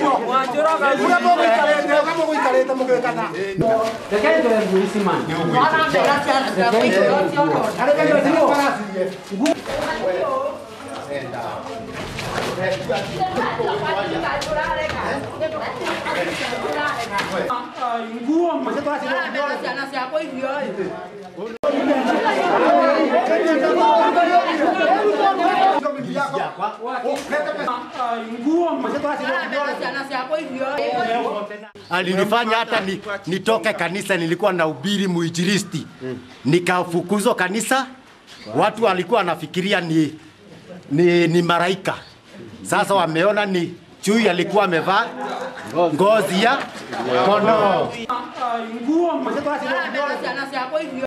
ũguo ũrĩa mũgũikarĩte ũka mũgũikarĩte mũgĩkana Rekei ndoe nguo ici man. Nguo ciana ciakwa irio nguo ciana ciakwa irio alinifanya hata ni, nitoke kanisa, nilikuwa na ubiri muinjilisti, nikafukuzwa kanisa. Watu walikuwa wanafikiria ni, ni, ni maraika. Sasa wameona ni chui alikuwa amevaa ngozi ya kondoo. nguo ciana ciakwa irio